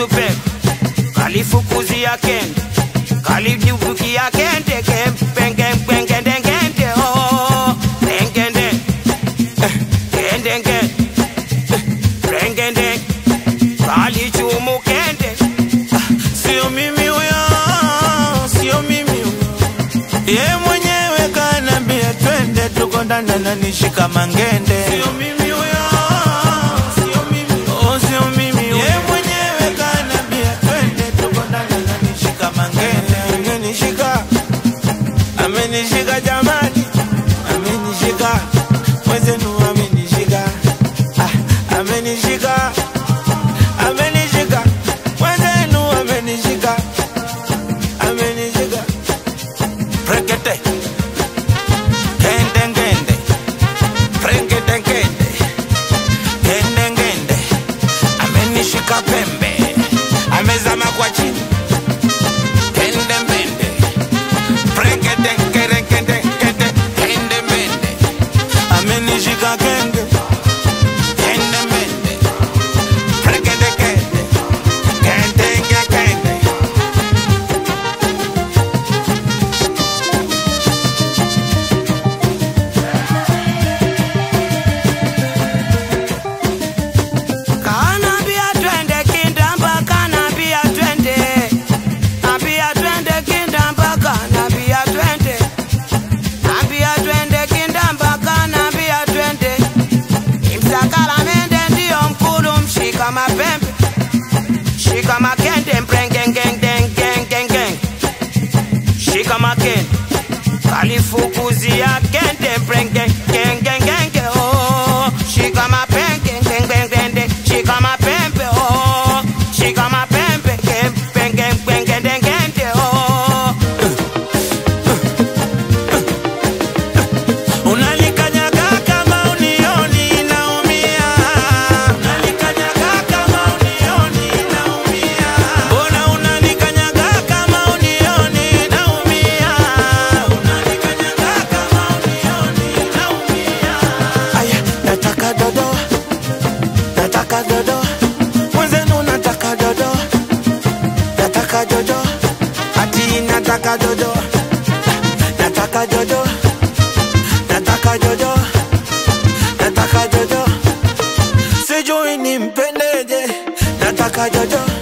mtu pepe kalifukuzia kende kalijubukia kende kempengempengedengende oh, pengende kendenge pengende kalichumu kende Ah, sio mimi huyo sio mimi huyo ye mwenyewe kanambia twende tuko ndani ananishika mangende sio mimi huyo sio mimi Oh, sio mimi ye mwenyewe kanambia twende tuko ndani ananishika mangende amenishika amenishika jamani amenishika mwezenu amenishika ah, amenishika amenishika mwezenu amenishika amenishika Prekete Kende ngende Prekete ngende Kende ngende Amenishika pembe Amezama kwa chini Kende mbende Prekete ngere kende kende Kende mbende amenishika kenge Kende mbende Prekete kende Kende nge kende Kanambia twende kindamba kanambia twende Ambia twende kindamba kanambia twende Ambia twende kindamba kanambia twende Imsakala mende ndio mkulu mshika mapembe Shika makende mprengengengengengengeng Shika makende kalifukuzia kende mprengengengengenge oh Shika mapenge ngengengende Shika mapembe oh Shika mapembe ngengengengengengende oh Unanikanyaga kama unioni naumia. Unanikanyaga kama unioni naumia. Mbona unanikanyaga kama unioni naumia? Unanikanyaga kama unioni naumia. Aya, nataka dodo. Nataka dodo. Mwenzenu nataka dodo. Nataka dodo. Ati nataka dodo. Nataka dodo nataka jojo, nataka jojo, sijui nimpendeje, nataka jojo,